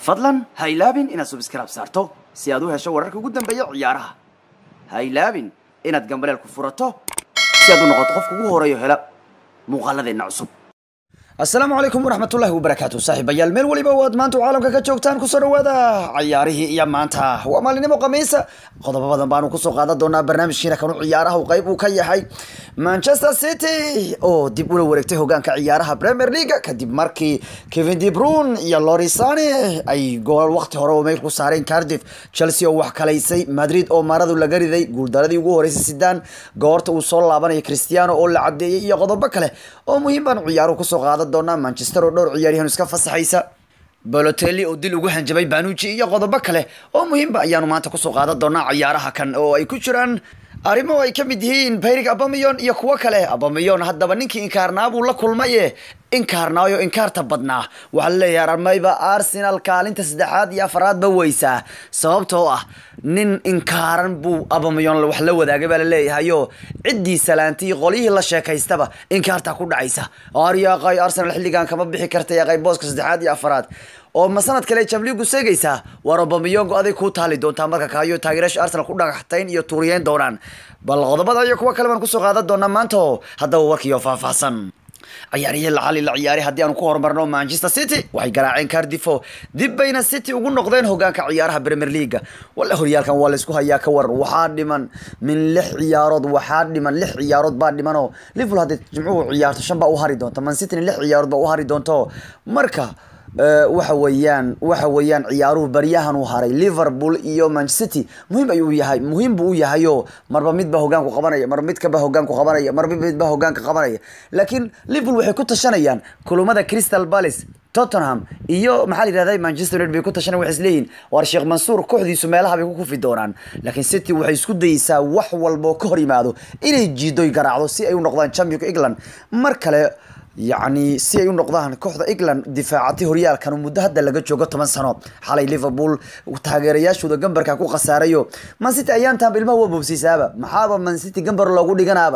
fadlan ha ilaabin inaad subscribe saarto si aad u hesho wararka ugu dambeeya ciyaaraha ha ilaabin inaad gambaleel ku furato si aad u noqoto qofka ugu horeeyo hela muuqaaladeenna cusub asalaamu calaykum waraxmatullahi wabarakaatu saaxiibayaal meel weliba waad maanta caalamka ka joogtaan kusoo dhawaada ciyaarihii iyo maanta waa maalinimo khamiisa qodobo badan baanu kusoo qaadan doonaa barnaamijkiina kanu ciyaaraha uu qayb uu ka yahay manchester city oo dib ula wareegtay hogaanka ciyaaraha premier league kadib markii kevin de bruyne iyo lorisane ay gool waqti hore oo meel ku saareen cardiff chelsea oo wax kalaysay madrid oo maaradu laga riday guuldaradii ugu horeysay sidaan goorta uu soo laabanaya cristiano oo la cadeeyey iyo qodobo kale oo muhiim baanu ciyaaruhu kusoo qaadan doonaa manchester oo dhowr ciyaaryahan iska fasaxaysa balotelli oo dil ugu hanjabay banuji iyo qodobo kale oo muhiimba ayaanu maanta kusoo qaadan doonaa ciyaaraha kan oo ay ku jiraan arrimo ay ka mid yihiin bayrig abamiyon iyo kuwo kale abamiyon haddaba ninkii inkaarnaa buu la kulmaye inkaarnaayo inkaarta badnaa waxaa laleeyahay armayba arsenal kaalinta saddexaad iyo afaraadba weysaa sababtoo ah nin inkaaran buu abamiyon wax la wadaagay baa laleeyahayo ciddii salaantii qolyihii la sheekaystaba inkaarta ku dhacaysa aryaqay arsenal xilligan kama bixi karta yaqay booska saddexaad iyo afaraad oo ma sanad kale jamligu seegaysaa waar obamiyongo aday kuu taali doontaa marka kaayo taageerayaasha arsenal ku dhagaxtayn iyo tuuriyeyn doonaan bal qodobada iyo kuwa kale baan kusoo qaadan doonaa maanta haddaba warkiiyo faahfaahsan ciyaarihii lacali la ciyaaray haddii aanu ku horumarno manchester city waxay garaaceen cardifo dib bayna city ugu noqdeen hogaanka ciyaaraha premier league walla horyaalkan waa laysku hayaa ka waran waxaa dhiman min lix ciyaarood waxaa dhiman lix ciyaarood baa dhimanoo liverpool haddii jimcuhu ciyaarto shan baa u hari doonta man cityna lix ciyaarood baa u hari doonto marka waxa weeyaan waxa weeyaan ciyaaruhu baryahan uu haray liverpool iyo manchester city muhiim ayuu yahay muhiim buu u yahayo marba midba hogaanku qabanaya marba midkaba hogaanku qabanaya marba midba hogaanka qabanaya laakiin liverpool waxay ku tashanayaan kulumada crystal palace tottenham iyo maxaa la yidhahda manchester united bay ku tashanay waxay isleeyihin waar sheekh mansuur kooxdiisu meelaha bay ku kufi doonaan laakiin city waxay isku dayeysaa wax walba oo ka hor yimaado inay jiidoy garaacdo si ay u noqdaan championka england mar kale yacni si ay u noqdaan kooxda england difaacatay horyaalkan muddo hadda laga joogo toban sano xalay liverpool taageerayaashooda gambarka ku khasaarayo mancity ayaantaanba ilmaha waa boobsiisaaba maxaaba mancity gambar loogu dhiganaaba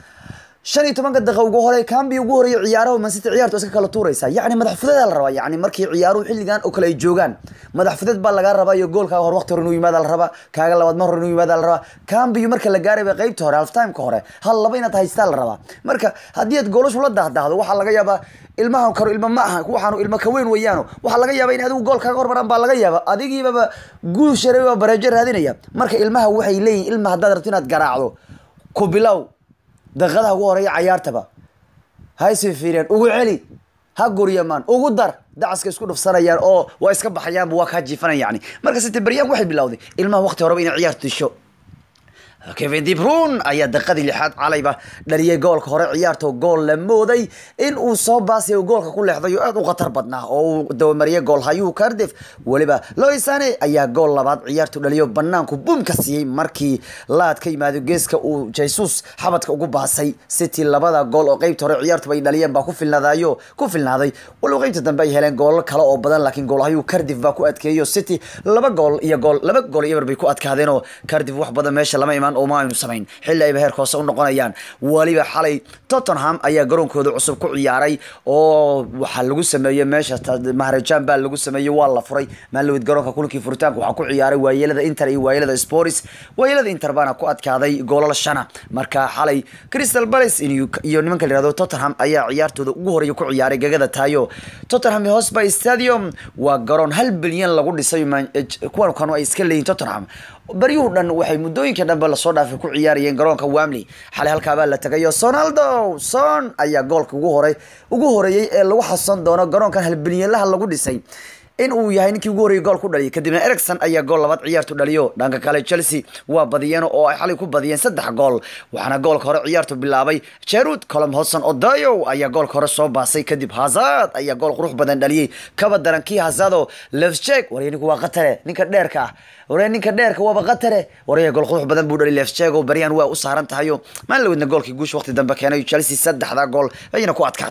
shan iyo tobanka daqiiqa ugu hore kambi ugu horeeya ciyaaraha mancity ciyaartu iska kala tuuraysa yacni madax fudeeda la rabaa yacni markii ciyaaruhu xilligan oo kale ay joogaan madax fudeed baa laga rabaa iyo goolkaaga hor waqti hore inuu yimaada la rabaa kaaga labaad mar hore inuu yimaada la rabaa kambiyu marka la gaaray ba qeybta hore halftimeka hore hal laba inaad haystaa la rabaa marka haddii aad goolashu la dahdaahdo waxaa laga yaabaa ilmahan karo ilma ma aha waxaanu ilmo ka weyn weeyaano waxaa laga yaaba in adigu gool kaaga hormaraan baa laga yaaba adigiibaba guul shareeba bareejo raadinaya marka ilmaha waxay leeyihin ilma haddaad rabto inaad garaacdo ku bilow daqiiqadaha ugu horeeya cayaartaba hayse fiiriyaan ugu celi ha guryamaan ugu dar dacaska isku dhufsanayaan oo waa iska baxayaanba waa kaa jiifanan yani marka site baryaan waxay bilowday ilmaha waqti horeba inay ciyaartu disho kevin de bruyne ayaa daqiiqadii lixaad calayba dhaliyay goolka hore ciyaarto gool la mooday in uu soo baasay oo goolka ku leexday oo aad u khatar badnaa oo uu dabamariyay gool hayuu cardiff weliba loisane ayaa gool labaad ciyaartu dhaliyo banaanku bum ka siiyey markii laad ka yimaado geeska uu jesus xabadka ugu baasay city labada gool oo qeybta hore ciyaartuba ay dhaliyeen baa ku filnaadayo ku filnaaday walow qeybta dambe ay heleen goolal kale oo badan laakiin gool hayuu cardiff baa ku adkeeyo city laba gool iyo gool laba gool iyo eber bay ku adkaadeen oo cardiff wax badan meesha lama imaan oo ma aynu samayn xilli ayba heerka hoose u noqonayaan weliba xalay tottenham ayaa garoonkooda cusub ku ciyaaray oo waxaa lagu sameeyey meesha maharajaan baa lagu sameeyey waa la furay maalawid garoonka kulankii furitaanka waxaa ku ciyaaray waayelada inter iyo waayelada sports waayelada inter baana ku adkaaday goolal shana marka xalay crystal palace iyo nimanka la yihahdo tottenham ayaa ciyaartooda ugu horeeya ku ciyaaray gagada taayo tottenham hosby stadium waa garoon hal bilyan lagu dhisay kuwan kanu ay iska leeyihin tottenham baryuhu dhan waxay muddooyinka dhanba lasoo dhaafay ku ciyaarayeen garoonka wamley xalay halkaabaa la tagayo sonaldo son ayaa goolka ugu hore ugu horeeyey ee lagu xasuusan doono garoonkan halbilyanlaha lagu dhisay in uu yahay ninkii ugu horreeyay gool ku dhaliyay kadibna ericson ayaa gool labaad ciyaartu dhaliyo dhanka kale chelsea waa badiyeen oo ay xalay ku badiyeen saddex gool waxaana goolka hore ciyaartu bilaabay jerud colom hodson odayo ayaa goolka hore soo baasay kadib hazard ayaa gool qurux badan dhaliyey kaba daran kii hazado lefchek warya ninku waa qatare ninka dheerka ah warya ninka dheerka waaba qatare warya gool qurux badan buu dhaliy lefchek oo baryahan waa u saaran tahayo maalin laweydna goolkii guusha waqti dambe keenay chelsea saddexda gool ayayna ku adkaatay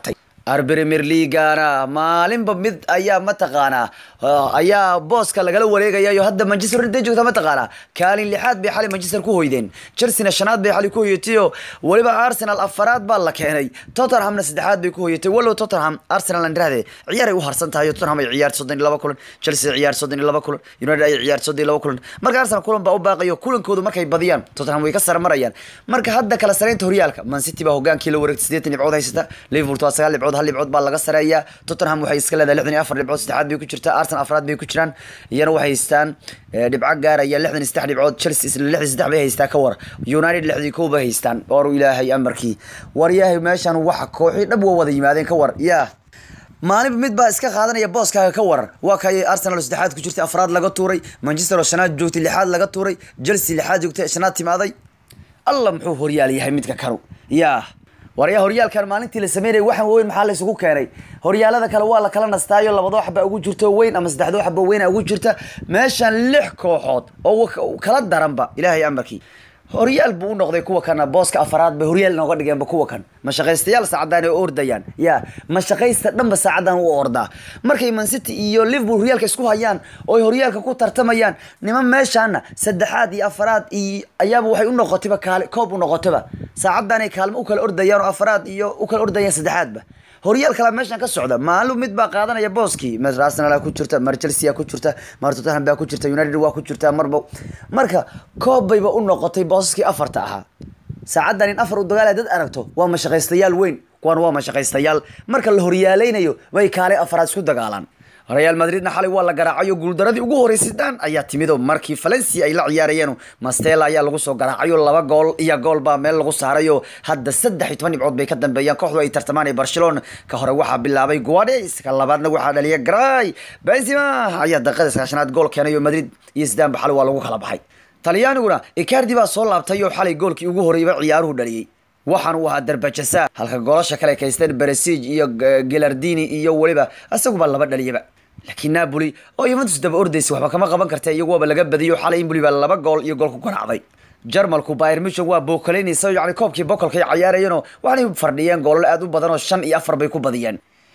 premier leagana maalinba mid ayaa mataqaanaa ayaa booska lagala wareegayayo hadda manchester united joogta mataqaanaa kaalin lixaad bay xali manchester ku hoydeen chelsea shanaad bay xali ku hoyatayo weliba arsenal afaraad baa la keenay tottenhamna saddexaad bay ku hoyatay walow tottenham arsenal aan dhahde ciyaaray u harsan tahay tottenham ay ciyaarta soddon iyo laba kulan chelsea ciyaar soddon iyo laba kulan united ay ciyaar soddon iyo laba kulan marka arsenal kulan baa u baaqayo kulankoodu markay badiyaan tottenham way ka sare marayaan marka hadda kala sareynta horyaalka man city baa hogaankii la wareegtay siddeetan dhibcood haysata liverpool waa sagaal dhibcood hal dhibcood baa laga sareeyaa tottenham waxay iska leedahay lixdan iyo afar dhibcood saddexaad bay ku jirtaa arsenal afraad bay ku jiraan iyana waxay haystaan dhibco gaaraya lixdan iyo saddex dhibcood chelsea isla lixdan saddex bay haystaa ka war united lixdii kow bay haystaan waru ilaahay amarkii war yaahay meeshan waxa kooxii dhab waa wada yimaadeen ka war yaa maalinba mid baa iska qaadanaya booskaaga ka waran waa kay arsenal oo saddexaad ku jirtay afraad laga tuuray manchester oo shanaad joogtay lixaad laga tuuray chelsea lixaad joogtay shanaad timaaday alla muxuu horyaal yahay midka kanu yaa waryaa horyaalkan maalintii la sameynayay waxaan weyn maxaa la isugu keenay horyaalada kale waa la kala nastaayo labadoo xaba ugu jirto weyn ama saddexdoo xaba weyna ugu jirta meeshan lix kooxood oo kala daranba ilaahay amarkii horyaal buu u noqday kuwa kana booska afaraad bay horyaal inooga dhigeenba kuwa kan mashaqaystayaal saacadaan ay ordayaan ya mashaqaysta dhanba saacadan u ordaa markay mancity iyo liverpool horyaalka isku hayaan oo ay horyaalka ku tartamayaan niman meeshaana saddexaad iyo afaraad iyo ayaaba waxay u noqotayba kaali koob u noqotayba saacadan ay kaalmo u kala ordayaan oo afaraad iyo u kala ordayaan saddexaadba horyaal kalaa meeshan ka socda maalin mid baa qaadanaya booskii mar arsenal ku jirta mar chelsea ku jirta mar tottenham baa ku jirta united waa ku jirta marba marka koob bayba u noqotay boosaskii afarta ahaa saacadan in afar u dagaal dad aragto waa mashaqaystayaal weyn kuwan waa mashaqaystayaal marka la horyaalaynayo bay kaalay afaraad isku dagaalaan real madridna xalay waa la garaacayo guuldaradii ugu horeysay dan ayaa timid oo markii valencia ay la ciyaarayeen mastela ayaa lagu soo garaacayo laba gool iyo gool baa meel lagu saarayo hadda saddex iyo toban dhibcood bay ka dambeeyaan kooxdu ay tartamaan ee barcelona ka hore waxaa bilaabay guades ka labaadna waxaa dhaliya gray benzema ayaa daqiiqada sagaashanaad gool keenay oo madrid iyo sidaanba xalay waa lagu kala baxay talyaaniguna icardi baa soo laabtay oo xalay goolkii ugu horreeyba ciyaaruhu dhaliyey waxaan uu ahaa darbajasa halka goolasha kale kaysteen beresig iyo gelardini iyo weliba isaguba laba dhaliyaba laakiin napoli oo yuventus daba ordaysa waxba kama qaban karta iyaguaba laga badiyo xalay impoli baa laba gool iyo gool ku garaacday jarmalku bayr mission waa bookalaynaysa yani koobkii bokolkay cayaarayeenoo waxaanay fardhiyeen goolal aad u badan oo shan iyo afar bay ku badiyeen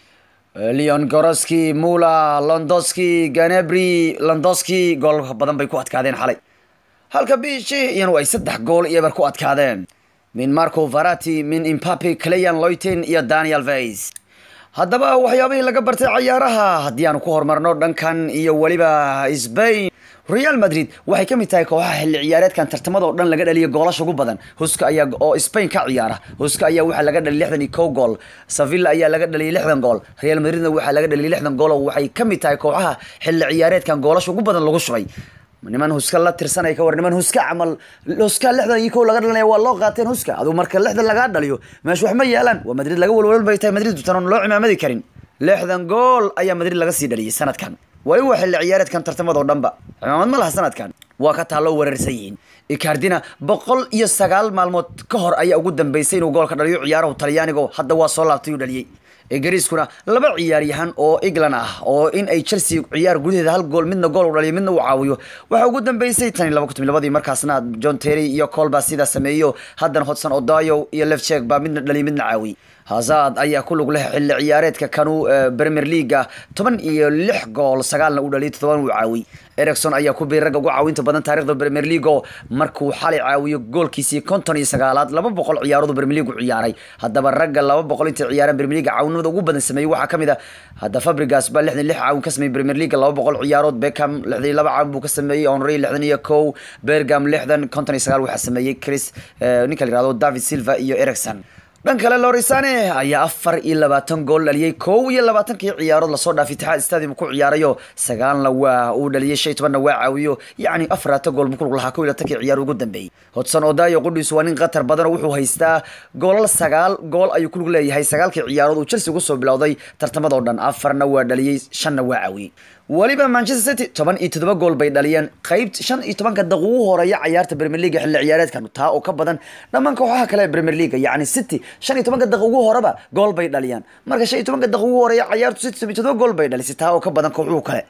leon goroski mula londoski ganebri londoski gool badan bay ku adkaadeen xalay halka bishi iyanu ay saddex gool iyo eber ku adkaadeen min marco varati min impape cleyan loyten iyo daniel veis haddaba waxyaabihii laga bartay cayaaraha haddii aanu ku horumarno dhankan iyo weliba sbain real madrid waxay ka mid tahay kooxaha xilli ciyaareedkan tartamada oo dhan laga dhaliya goolasha ugu badan huska ayaa oo spain ka ciyaara huska ayaa waxaa laga dhaliyay lixdan iyo kow gool sevilla ayaa laga dhaliyay lixdan gool real madridna waxaa laga dhaliyay lixdan gool oo waxay ka mid tahay kooxaha xilli ciyaareedkan goolasha ugu badan lagu shubay niman huska la tirsanay ka war niman huska camal huska lixdan iyo kow laga dhalinaya waa loo qaateen huska aduu marka lixdan lagaa dhaliyo meesha wax ma yeelaan waa madrid laga walwalal bay tahay madrid tan oon loo cimaamadi karin lixdan gool ayaa madrid laga sii dhaliyay sanadkan wali waa xilli ciyaareedkan tartamada oo dhanba cimaamad ma laha sanadkan waa ka taalloo weerarsan yihiin ikardina boqol iyo sagaal maalmood ka hor ayaa ugu dambeysay inuu goolka dhaliyo ciyaarahu talyaanigo hadda waa soo laabtay uu dhaliyey ingiriiskuna laba ciyaaryahan oo england ah oo in ay chelsea ciyaar gudaheeda hal gool midna gool u dhaliyo midna uu caawiyo waxaa ugu dambeysay tan iyo laba kun labadii markaasna john terry iyo col baa sidaa sameeyo haddana hodson odayo iyo lefchek baa midna dhaliyo midna caawiy hazard ayaa ku lug leh xilli ciyaareedka kanu premier leaga toban iyo lix gool sagaalna uu dhaliyay toddoban uu caawiy ericson ayaa ku biiray ragga ugu caawinta badan taarikhda premier league oo markuu xalay caawiyo goolkiisii konton iyo sagaalaad laba boqol ciyaarood premier league u ciyaaray haddaba ragga laba boqol intay ciyaareen premier league caawinimada ugu badan sameeyey waxaa kamid a hadda fabrigas baa lixdan lix caawin ka sameeyey premier league laba boqol ciyaarood beckham lixdan iyo laba caawin buu ka sameeyey henry lixdan iyo kow bergam lixdan konton iyo sagaal waxaa sameeyey chris ninka la yihahdo david silva iyo ericson dhan kale lorisane ayaa afar iyo labaatan gool dhaliyey kow iyo labaatankii ciyaarood lasoo dhaafay itixaad stadium ku ciyaarayo sagaalna waa uu dhaliyey shan iyo tobanna waa caawiyo yacni afaraatan gool buu ku lug lahaa kow iyo labaatankii ciyaar ugu dambeeyey hodson odayo qudhiisu waa nin qatar badan oo wuxuu haystaa goolal sagaal gool ayuu ku lug leeyahay sagaalkii ciyaarood uu chelsea ugu soo bilowday tartamadoo dhan afarna waa dhaliyey shanna waa caawiyey weliba manchester city toban iyo toddoba gool bay dhaliyeen qeybt shan iyo tobanka daqiiq ugu horeeya cayaarta premier league xilli ciyaareedkan taa oo ka badan dhammaan kooxaha kale ee premier league yacni city shan iyo tobanka daqiiq ugu horeba gool bay dhaliyaan marka shan iyo tobanka daqiiq ugu horeeya cayaartu city toban iyo toddoba gool bay dhalisay taa oo ka badan kooxuhu kale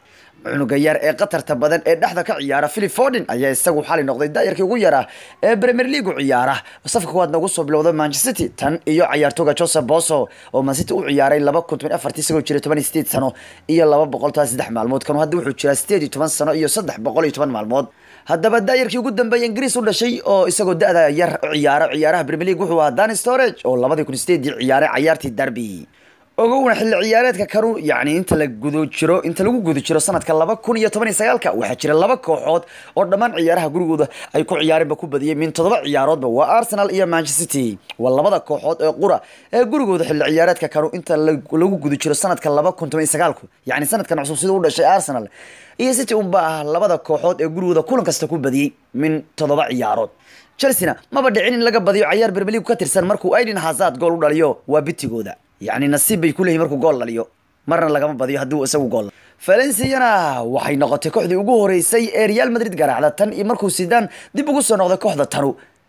cunuga yar ee qatarta badan ee dhexda ka ciyaara philip forden ayaa isagu xali noqday daayarkii ugu yaraa ee premier league u ciyaara safka kuwaad noogu soo bilowda manchester city tan iyo ciyaartooga joseph boso oo mancity u ciyaaray laba kun toban afartii isagoo jira toban iyo sideed sano iyo laba boqol toban saddex maalmood kanu hadda wuxuu jiraa sideed iyo toban sano iyo saddex boqol iyo toban maalmood haddaba daayarkii ugu dambeeyay ingiriis u dhashay oo isagoo da-da yar ciyaara ciyaaraha premier league wuxuu ahaa dan storage oo labadii kun sideedii ciyaaray cayaartii derby ogowna xilli ciyaareedka kanu yacni inta la gudo jiro inta lagu guda jiro sanadka laba kun iyo toban iyo sagaalka waxaa jira laba kooxood oo dhammaan ciyaaraha gurigooda ay ku ciyaareenba ku badiyay min toddoba ciyaaroodba waa arsenal iyo manchester city waa labada kooxood ee qura ee gurigooda xilli ciyaareedka kanu inta lagu guda jiro sanadka laba kun toban iyo sagaalku yacni sanadkan cusub sida u dhashay arsenal iyo city unba ah labada kooxood ee gurigooda kulan kasta ku badiyey min toddoba ciyaarood chelsea-na maba dhicin in laga badiyo cayaar bermeligu ka tirsan markuu aiden hazard gool u dhaliyo waa bitigooda yacni nasiib bay ku leeyihin markuu gool dhaliyo marna lagama badiyo haddii isagu gool valenciana waxay noqotay kooxdii ugu horeysay ee real madrid garaacda tan iyo markuu sidaan dib ugu soo noqday kooxda tanu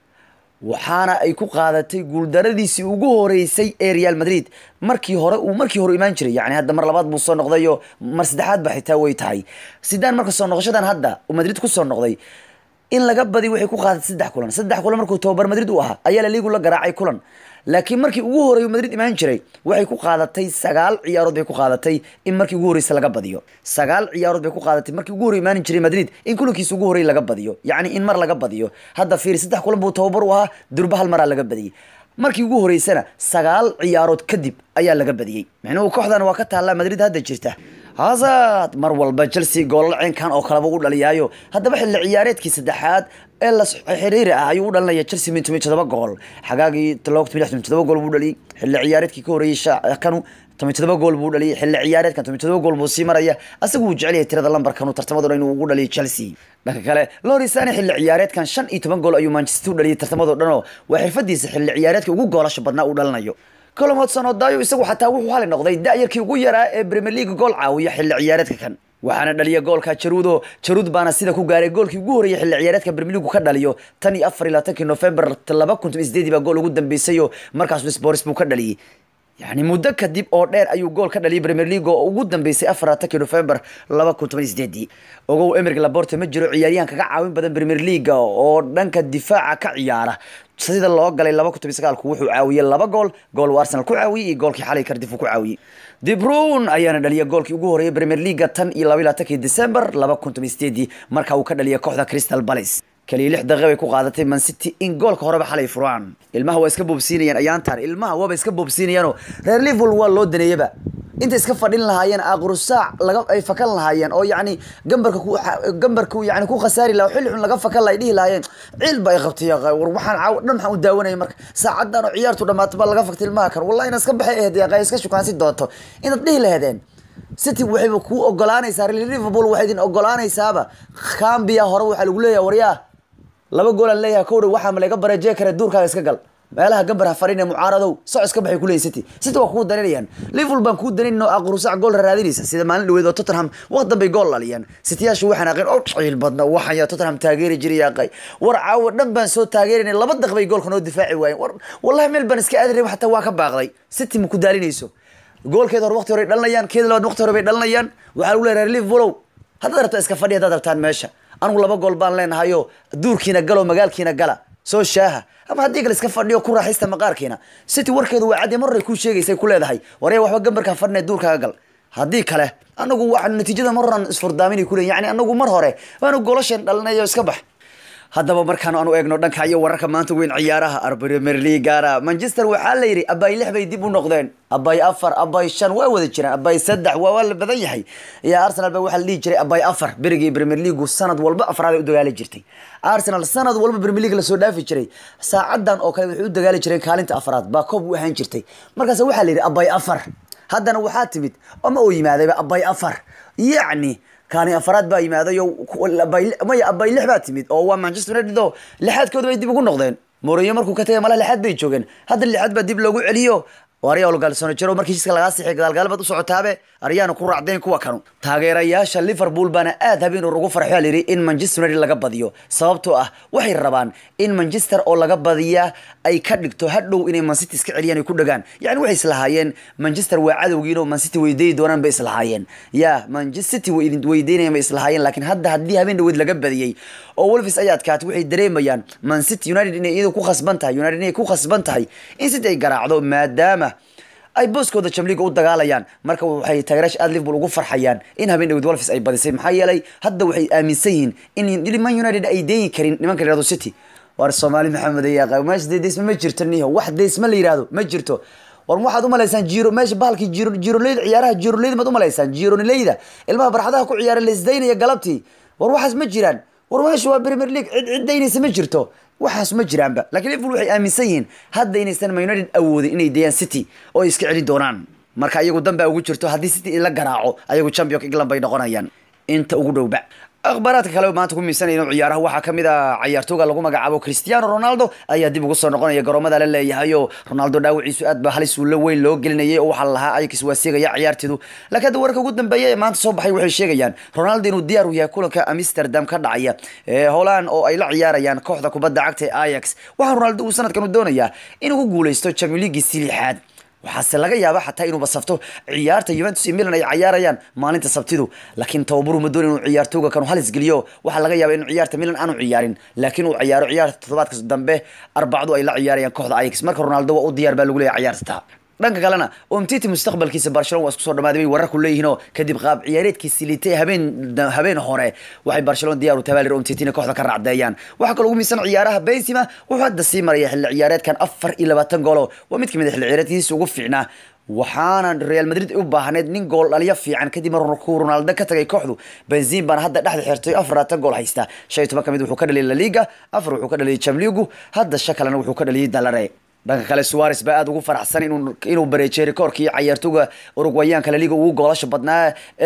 waxaana ay ku qaadatay guuldaradiisii ugu horeysay ee real madrid markii hore uu markii hore imaan jiray yani hadda mar labaad buu soo noqdayo mar saddexaad ba xitaa way tahay sidaan marka soo noqoshadan hadda uu madrid ku soo noqday in laga badi waxay ku qaadatay saddex kulan saddex kulan markuu tababar madrid u ahaa ayaa la liigu la garaacay kulan laakiin markii ugu horeeyu madrid imaan jiray waxay ku qaadatay sagaal ciyaarood bay ku qaadatay in markii ugu horeysa laga badiyo sagaal ciyaarood bay ku qaadatay markii ugu horey imaan jiray madrid in kulankiisa ugu horey laga badiyo yacni in mar laga badiyo hadda fiiri saddex kulan buu tababar u ahaa durba hal maraa laga badiyey markii ugu horeysana sagaal ciyaarood kadib ayaa laga badiyey micnuhu kooxdan waa ka taallaa madrid hadda jirta hazard mar walba chelsea goolal ceenkan oo kaleba u dhaliyaayo haddaba xilli ciyaareedkii saddexaad ee la xiriiri ah ayuu u dhalinaya chelsea min toban todoba gool xagaagii laba kun toban todoba gool buu dhaliyay xilli ciyaareedkii ka horreeyey kanu toban todoba gool buu dhaliyay xilli ciyaareedkan toban todoba gool buu sii maraya asagu wuu jecel yahay tirada lambarkanu tartamado dhan inuu ugu dhaliyo chelsea dhanka kale lorisane xilli ciyaareedkan shan iyo toban gool ayuu manchester u dhaliyay tartamadoo dhan oo waa xirfadiisa xilli ciyaareedka ugu goolasha badnaa uu dhalinayo colom hodson odayo isagu xataa wuxuu hali noqday da-yarkii ugu yaraa ee premier league gool caawiya xilli ciyaareedka kan waxaana dhaliya goolka jaruudo jaruud baana sida ku gaaray goolkii ugu horreeyay xilli ciyaareedka premier league ka dhaliyo tan iyo afar iyo labaatankii november laba kun toban sideedii baa gool ugu dambeysayoo markaas spors buu ka dhaliyey yani muddo kadib oo dheer ayuu gool ka dhaliyay premier league oo ugu dambeysay afar labaatankii november laba kun toban sideedii ogow emerig laborte ma jiro ciyaaryahan kaga caawin badan premier league oo dhanka difaaca ka ciyaara sida loo galay laba kun toban sagaalku wuxuu caawiyey laba gool gool uu arsenal ku caawiyey iyo goolkii xalay kardif uu ku caawiyey debrun ayaana dhaliya goolkii ugu horreeyay premier leaguea tan iyo laba iyo labaatankii december laba kun toban sideedii marka uu ka dhaliya kooxda crystal palace kaliya lix daqiiqa bay ku qaadatay man city in goolka horeba xalay furaan ilmaha waa iska boobsiinayaan ayaantaan ilmaha waaba iska boobsiinayaanoo reer liverpool waa loo daneeyaba inta iska fadhin lahaayeen aqru saac laga ay fakan lahaayeen oo yacni gambarka ku gambarka yani ku khasaari laha xilli xun laga fakan lahay dhihi lahaayeen ciil ba ay qabtay war waxaan caaw dhan maxaan u daawanaya marka saacadan oo ciyaartu dhamaato baa laga faktay ilmaha kan wallahi inaad iska baxay ahayd yaqay iska shukaansi doonto inaad dhihi laheedeen city waxayba kuu ogolaanaysaa liverpool waxay idin ogolaanaysaaba cambia hore waxaa lagu leeyahay waryaa laba goolaan leeyahay kowdha waxaa ma laga bareejee kare duurkaaga iska gal meelaha gambar ha fadhin ee mucaaradow soc iska baxay kuleeyihin city city waa kuu daninayaan liverpool baan kuu danin oo aqrusac gool raadinaysa sida maalin dhaweed oo tottenham waqtan bay gool dhaliyaan cityyaashu waxaan aqeen oo ciil badna waxaan yaa tottenham taageeri jiray yaaqay war caawa dhan baan soo taageerinay laba daq bay goolka noo difaaci waayeen war wallahi meel baan iska aadi rabay xataa waa ka baaqday city ma ku daalinayso goolkeeda hore waqti hore dhalinayaan keeda labaad waqti hore bay dhalinayaan waxaa lagu leeyahay liverpoolow haddaad rabto iska fadhi haddaad rabtaan meesha anugu laba gool baan leenahayo duurkiina galo magaalkiina gala soo shaaha ama haddii kale iska fadhiyo ku raaxaysta maqaarkiina city warkeedu waa caddi mar hore kuu sheegaysay ku leedahay warya waxba gambarkaa fadhina duurkaaga gal haddii kale anagu waa natiijada mar horan isfurdaaminay kuleeyin yani anagu mar hore waanu golashan dhalinayo iska bax haddaba markaan aanu eegno dhanka iyo wararka maanta weyn ciyaaraha arbrimer leagana manchester waxaa la yidhi abay lix bay dib u noqdeen abay afar abay shan waa wada jiraan abay saddex waa waa la badan yahay iyo arsenal ba waxaa la dhihi jiray abay afar berigii premier leagu sanad walba afraad ay u dagaali jirtay arsenal sanad walba premier league lasoo dhaafi jiray saacadan oo kale waxay u dagaali jireen kaalinta afraad baa koob u ahaan jirtay markaas waxaa la yidhi abay afar haddana waxaa timid ama uu yimaadayba abay afar yacni kaani afaraad baa yimaadayo maya abay lix baa timid oo waa manchester united oo lixaadkooda bay dib ugu noqdeen mourinho markuu ka tagay malaha lixaad bay joogeen hadda lixaad baa dib loogu celiyo oo aryaa olgalsano jiro markii heshiiska lagaa sixay gadaalgaalbaad u socotaabe aryaana ku raacdeen kuwa kanu taageerayaasha liverpool baana aad habeen ugu farxo layidhi in manchester united laga badiyo sababtoo ah waxay rabaan in manchester oo laga badiyaa ay ka dhigto hadhow inay mancity iska celiyaan ay ku dhagaan yani waxay islahaayeen manchester waa cadowgiin oo mancity weydayi doonaan bay islahaayeen ya manchester way idin weydaynayaan bay islahaayeen laakiin hadda haddii habeen dhaweed laga badiyey oo wolves ay adkaatay waxay dareemayaan mancity united inay iyadu ku khasban tahay united inay ku khasban tahay in city ay garaacdo maadaama ay booskooda jamliga u dagaalayaan marka waxay taageeraasha aad liverpool ugu farxayaan in habeen dhaweed wolves ay badisay maxaa yeelay hadda waxay aaminsan yihiin in man united ay deeyi karin nimanka la yihahdo city war soomaali maxamed ayaa meesha dee deysma ma jirto niho wax deysma la yihahdo ma jirto war waxaad umalaysaan jiro meesha bahalkii jiro jironleyda ciyaaraha jironleyda maad umalaysaan jironleyda ilmaha barxadaha ku ciyaara laisdaynaya galabtii war waxaas ma jiraan war meesha waa premier league cid cid daynaysa ma jirto waxaas ma jiraanba lakiin liverpool waxay aaminsan yihiin hadda inaysan man united awoodin inay deeyaan city oo ay iska celin doonaan marka iyagu danbaa ugu jirto haddii city la garaaco ayagu championka england bay noqonayaan inta ugu dhowba akhbaaraadka kale maanta ku miisanayno ciyaaraha waxaa kamid a ciyaartooga lagu magacaabo cristiano ronaldo ayaa dib ugu soo noqonaya garoomada la leeyahayo ronaldo dhaawaciisu aad ba halis uula weyn loo gelinayay oo waxaa lahaa ayax waa seegaya ciyaarteedu laakiin hadda warka ugu dambeeya ee maanta soo baxay waxay sheegayaan ronaldo inuu diyaar u yahay kulanka amsterdam ka dhacaya ee holand oo ay la ciyaarayaan kooxda kubadda cagta ee ayax waxaa ronaldo uu sanadkan u doonayaa inuu ku guuleysto champion leaguisi lixaad waxaase laga yaaba xataa inuu basafto ciyaarta Juventus iyo Milan ay ciyaarayaan maalinta Sabtidu laakiin tababaru ma doonin inuu ciyaartooga kanu halis geliyo waxaa laga yaabaa inuu ciyaarta Milan aanu ciyaarin laakiin uu ciyaaro ciyaarta toddobaadka dambe arbacadu ay la ciyaarayaan kooxda Ajax marka Ronaldo waa u diyaar baa lagu leeyahay ciyaarta dhanka kalena umtiti mustaqbalkiisa barcelona waa isku soo dhamaaday bay wararku leeyihiinoo kadib qaab ciyaareedkiisi liitay habeen habeen hore waxay barcelona diyaar u tabaalir umtitina kooxda ka raacdeeyaan waxaa kaloo ugu miisan ciyaaraha benzema wuxuu hadda sii maraya xilli ciyaareedkan afar iyo labaatan goolo waa mid kamid a xilli ciyaareedkiisa ugu fiicnaa waxaana real madrid u baahneed nin gool dhaliyo fiican kadib markuu ronaldo ka tagay kooxdu benzin baana hadda dhexda xirtay afar labaatan gool haysta shan iyo toban ka mid wuxuu ka dhaliyay laliga afar wuxuu ka dhaliyay jamligu hadda shan kalena wuxuu ka dhaliyay dalare dhanka kale suares baa aada ugu faraxsan inuu inuu bareejiyay rikoorkii ciyaartooga urugwayaanka laliga ugu goolasha badnaa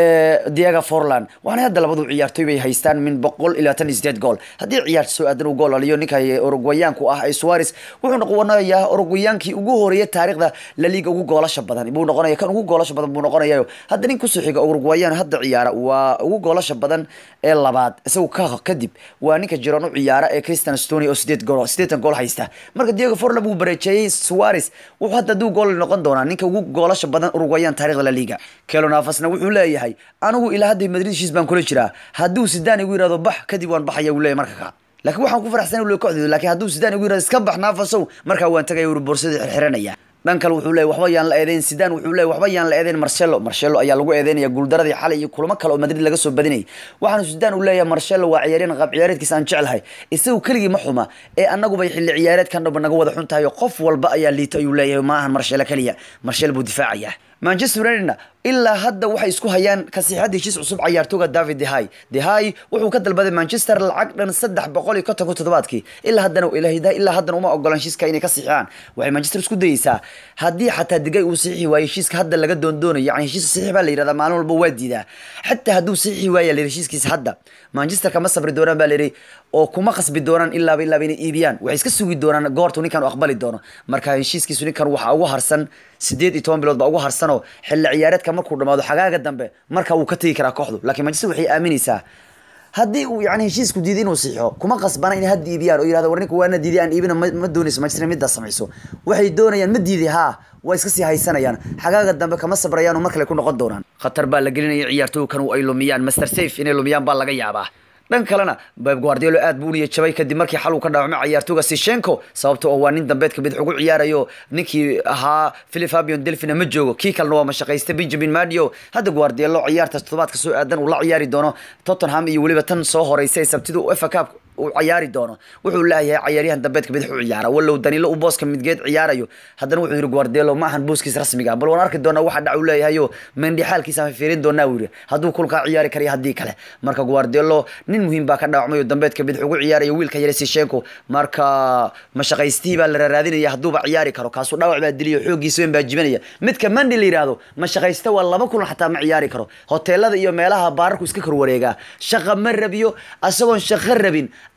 ee diego forland waxaana hadda labadu ciyaartooy bay haystaan min boqol iyo labaatan iyo sideed gool haddii ciyaarta soo aadan uu gool dhaliyo ninka urugwayaanku ah ee suares wuxuu noqonayaa urugwayaankii ugu horeeyay taariikhda laliga ugu goolasha badan buu noqonaya kan ugu goolasha badan buu noqonayaa hadda nin kusoo xiga urugwayaan hadda ciyaara waa ugu goolasha badan ee labaad isagu ka kadib waa ninka jiroon u ciyaara ee christian stony oo sideed gool sideetan gool haysta marka diego forland buu bareejiyay suares wuxuu hadda duu gool noqon doonaa ninka ugu goolasha badan urugwayaan taarikhda la liga kelonafasna wuxuu leeyahay anigu ilaa hadda madrid heshiis baan kula jiraa hadduu sidaan igu yirahdo bax kadib waan baxaya uu leeyahay marka ka laakiin waxaan ku faraxsan uu kooxdeedu laakiin hadduu sidaan igu yirahdo iska bax naafasow markaa waan tagaya uu boorsadii xirxiranaya dhan kale wuxuu leeyahy waxba yaan la eedeyn sidaan wuxuu leeyahy waxba yaan la eedeyn marcelo marcelo ayaa lagu eedeynaya guuldaradii xalay iyo kulamo kale oo madrid laga soo badinayay waxaana sidaan uu leeyahay marcelo waa ciyaaryahan qaab ciyaareedkiisa aan jeclahay isagu keligii ma xuma ee annagubay xilli ciyaareedkan dhaba naga wada xun tahay oo qof walba ayaa liito ayuu leeyahay ma ahan marcelo keliya marcelo buu difaacayaa manchester unitedna ilaa hadda waxay isku hayaan kasiixada heshiis cusub cayaartooga david dehay dehay wuxuu ka dalbaday manchester lacag dhan saddex boqol iyo konton ku toddobaadkii ilaa haddana ilaa haddana uma ogolaan heshiiska inay ka siixiyaan waxay manchester isku dayeysaa haddii xataa digay uu siixi waayo heshiiska hadda laga doondoonayo yani heshiis siixi baa la yidhahdaa maalin walba waa diidaa xataa hadduu siixi waaya la heshiiskiisa hadda manchester kama sabri doonaan baa la yidhi oo kuma qasbi doonaan ilaaba ilaaba inay iibiyaan waxay iska sugi doonaan goortu ninkan u aqbali doono marka heshiiskiisu ninkan waxaa ugu harsan sideed iyo toban bilood baa ugu harsanoo xilli ciyaareedka markuu dhamaado xagaaga dambe marka wuu ka tegi karaa kooxdu laakiin manchester waxay aaminaysaa haddii uu yani heshiisku diiday inuu siixo kuma qasbana inay hadda iibiyaan oo yirahdo war ninka waana diiday aan iibina ma doonayso manchester middaa samayso waxay doonayaan ma diiday haa waa iska sii haysanayaan xagaaga dambe kama sabrayaan oo mar kale ku noqon doonaan khatar baa la gelinaya ciyaartooykan ay lumiyaan master safe inay lumiyaan baa laga yaabaa dhan kalena beb guardiolo aad buu uniya jabay kadib markii xal uu ka dhaawacmay ciyaartooga sishenko sababtoo oo waa nin dambeedka bidix ugu ciyaarayo ninkii ahaa philip fabian delfina ma joogo kii kalena waa mashaqaysta benjamin madio hadda guardiolo ciyaartaas toddobaadka soo aadan uu la ciyaari doono tottenham iyo weliba tan soo horeysa ee sabtida efa cup uu ciyaari doono wuxuu leeyahay ciyaaryahan dambeedka bidix u ciyaara walow danilo uu booska midgeed ciyaarayo haddana wuxuu yidhi guardiolo ma ahan booskiisa rasmiga bal waan arki doonaa waxa dhac uu leeyahayo mendi xaalkiisa aan fiirin doonaa uu yidhi hadduu kulkaa ciyaari karayo haddii kale marka guardiolo nin muhiim baa ka dhaawacmay oo dambeedka bidix ugu ciyaarayo wiilka yare sishenko marka mashaqaystihii baa la raaraadinaya hadduuba ciyaari karo kaasuu dhaawac baa diliyo xooggiisa weyn baa jibinaya midka mandi la yidhaahdo mashaqaysta waa laba kulan xataa ma ciyaari karo hoteelada iyo meelaha baararku iska kor wareegaa shaqa ma rabiyo asagoon shaqo rabin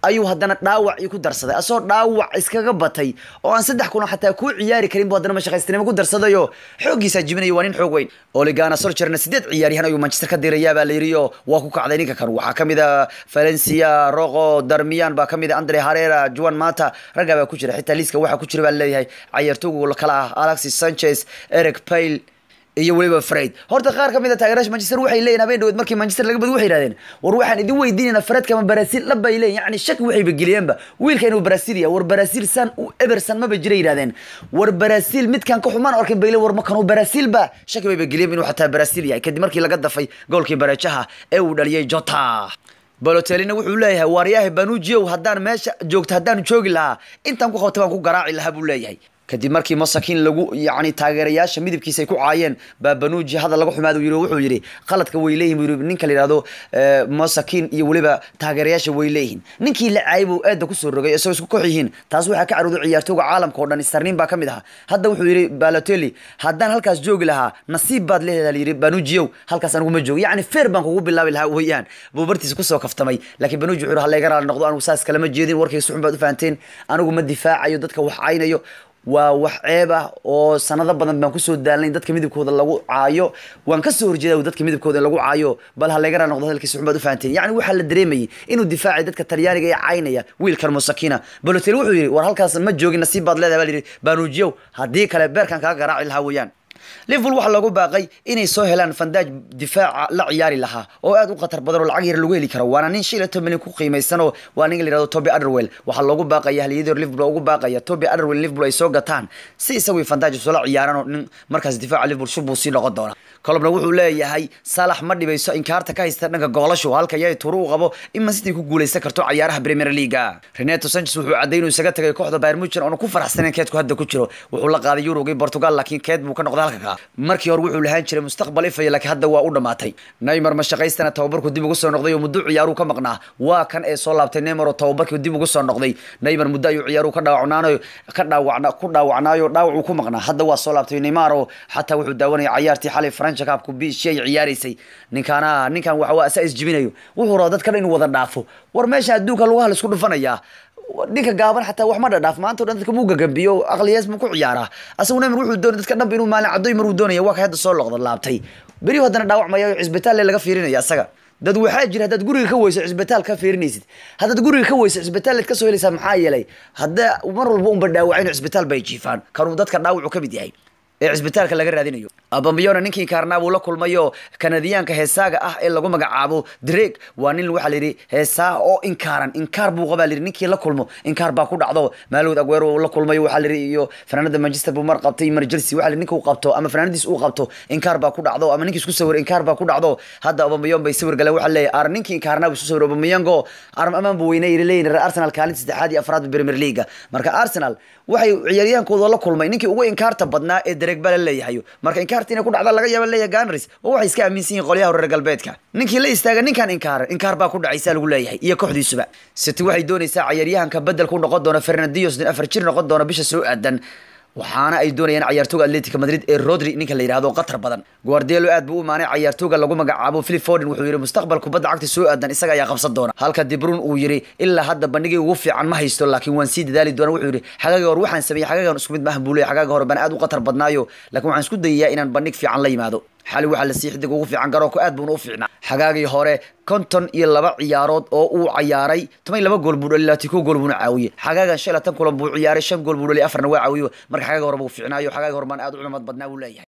ayuu haddana dhaawac ii ku darsaday asoo dhaawac iskaga batay oo aan saddex kulan xataa kuu ciyaari karin bu haddana mashaqaystinimo ku darsadayo xooggiisaa jibinaya waa nin xoog weyn oligana solcherna sideed ciyaaryahan ayuu manchester ka dirayaa baa la yidhi oo waa ku kacday ninka kan waxaa kamid a valencia roqo darmiyan baa kamid a andre harera juan mata raggaa baa ku jira xitaa liiska waxaa ku jira baa leeyahay cayaartooga kala ah alexis sanchez eric pale iyo weliba fred horta qaar ka mid a taageeraasha manchester waxay leeyihin habeen dhaweed markii manchester laga badi waxay yidhahdeen war waxaan idin weydiinayna fredka ma baraasiil dhab bay leeyihin yani shaki waxayba geliyeenba wiilka inuu baraasiil yahay war baraasiil san u eberson maba jira yidhahdeen war baraasiil midkan ka xumaan arkin bay le war ma kanuu baraasiil ba shaki bayba geliyeen inuu xataa baraasiil yahay kadib markii laga dafay goolkii bareejaha ee uu dhaliyay jota balotelina wuxuu leeyahay waaryahay banujiyow haddaan meesha joogto haddaanu joogi lahaa intaan ku qabta baan ku garaaci lahaa buu leeyahay kadib markii masakiin lagu yani taageerayaasha midabkiisa ay ku caayeen baa banuji hadal laga xumaad yiri wuxuu yidhi qaladka way leeyihin buu yidhi ninka la yidhahdo masakiin iyo weliba taageerayaasha way leeyihin ninkii la caayay buu eedda kusoo rogay isagoo isku kox yihiin taas waxaa ka carooday ciyaartooga caalamka oo dhan starnin baa ka mid ahaa hadda wuxuu yidhi balotelli haddaan halkaas joogi lahaa nasiib baad leedahay layidhi banujiyow halkaas anigu ma joogo yacni feer baan kugu bilaabi lahaa weeyaan buu bartiisa kusoo kaftamay laakiin banuji wuxuu yidhi hallayga raali noqdo anigu saas kalama jeedin warkayga suxun baad u fahanteen anigu ma difaacayo dadka wax caynayo waa wax ceeb ah oo sanado badan baan kusoo daalnay dadka midabkooda lagu caayo waan kasoo horjeeda dadka midabkooda in lagu caayo bal ha laga raa noqdo hadalkiisa xun baad u fahanteen yacni waxaa la dareemayay inuu difaacay dadka talyaaniga ee caynaya wiilkan musakina balotel wuxuu yidhi war halkaas ma joogin nasiib baad leedahay baa la yidhi banuujiyow haddii kale beerkan kaga garaaci lahaa weeyaan liverpool waxaa loogu baaqay inay soo helaan fandaaj difaaca la ciyaari lahaa oo aad u khatar badan oo lacag yar lagu heli karo waana nin shan iyo toban milyan ku qiimaysan oo waa ninka la yihahdo toby underwell waxaa loogu baaqaya haliyadii liverpool ugu baaqaya toby underwell liverpool ay soo gataan si isagoo fandaaj usoola ciyaaraan oo nin markaas difaaca liverpool shub buu sii noqon doona kolobna wuxuu leeyahay salax ma dhibayso inkaarta ka haysta dhanka goolashu halka yay turu u qabo in man city ku guuleysan karto ciyaaraha premier leaga renato sanchez wuxuu cadday inuu isaga tagay kooxda bayern munchen oona ku faraxsanayn keedku hadda ku jiro wuxuu la qaaday eurogii portugal laakiin keed buu ka noqday halka ka markii hore wuxuu lahaan jiray mustaqbal ifaya laakiin hadda waa u dhamaatay neymar mashaqaystana tababarku dib ugu soo noqday oo muddo ciyaaruu ka maqnaa waa kan ee soo laabtay neymar oo tababarkii dib ugu soo noqday neymar muddo ayuu ciyaaruu ka dhaawacnaanayo ka dhaawacna ku dhaawacnaayo dhaawac uu ku maqnaa hadda waa soo laabtay neymar oo xataa wuxuu daawanaya cayaartii xalay francha kaabku biishi ay ciyaaraysay ninkaana ninkan waxa waa asaa isjibinayo wuxuu rabaa dadka dhan inuu wada dhaafo war meesha adduunka lugaha la isku dhufanayaa ninka gaaban xataa wax ma dhadhaaf maanta o dhan dadka muu gagambiyo aqliyaas muu ku ciyaaraa asagu neymar wuxuu doonay dadka dhanba inuu maalin caddoy mar uu doonaya waa ka hadda soo loqda laabtay berihu haddana dhaawacmaya cisbitaalle laga fiirinaya asaga dad waxaa jira haddaad guriga ka weyso cisbitaal ka fiirinaysid haddaad guriga ka weyso cisbitaalleed kasoo helaysaa maxaa yeelay hadda mar walba unba dhaawacin cisbitaal bay jiifaan kanuu dadka dhaawacu ka mid yahay ee cisbitaalka laga raadinayo abambayona ninkii kaarnaa buu la kulmayo kanadiyaanka heesaaga ah ee lagu magacaabo dreg waa nin waxaa layidhi heesaa oo inkaaran inkaar buu qabaa layidhi ninkii la kulmo inkaar baa ku dhacdo maalowd agweero la kulmayo waxaa layidhi iyo fanaanada manchester buu mar qabtay mar chelsea waxaa layidhi ninka uu qabto ama fanaanadiis uu qabto inkaar baa ku dhacdo ama ninkii isku sawir inkaar baa ku dhacdo hadda abambayon bay sawir galeen waxaa leeyahay ar ninkii inkaarnaa buu isku sawir abambayango arm amaan buu weynay leeyihin reer arsenal kaalinta saddexaad iyo afraad premier leaga marka arsenal waxay ciyaaryahankooda la kulmay ninkii ugu inkaarta badnaa ee dereg baa la leeyahay marka inkaarta inay ku dhacda laga yaaba leeyahay ganris oo waxay iska aaminsan yihin qolyaha reer galbeedka ninkii la istaaga ninkan inkaar inkaar baa ku dhacaysa lagu leeyahay iyo kooxdiisuba city waxay doonaysaa ciyaaryahanka bedel ku noqon doona fernandios nin afar jir noqon doona bisha soo aadan waxaana ay doonayaan cayaartooga atletica madrid ee rodri ninka la yidhahdo qatar badan guardielo aad buu u imaanay cayaartooga lagu magacaabo philip forden wuxuu yidhi mustaqbal kubadda cagta soo aadan isaga ayaa qabsan doona halka dibrun uu yidhi ilaa hadda bandhigii ugu fiican ma haysto laakiin waan sii dadaali doona wuxuu yidhi xagaaga hor waxaan sameeyey xagaagan isku mid maahan buu leeyahy xagaaga hore baan aad u qatar badnaayo laakiin waxaan isku dayayaa inaan bandhig fiican la yimaado xali waxaa la sii xidig ugu fiican garoonka aad buuna u fiicnaa xagaagii hore konton iyo laba ciyaarood oo uu cayaaray toban iyo laba gool buu dhali laati ko gool buuna caawiyey xagaagan shan iyo labaatan kulan buu ciyaaray shan gool buu dhali afarna waa caawiyo marka xagaaga hore buu fiicnaayo xagaaga hore baan aad u culamad badnaa buu leeyahay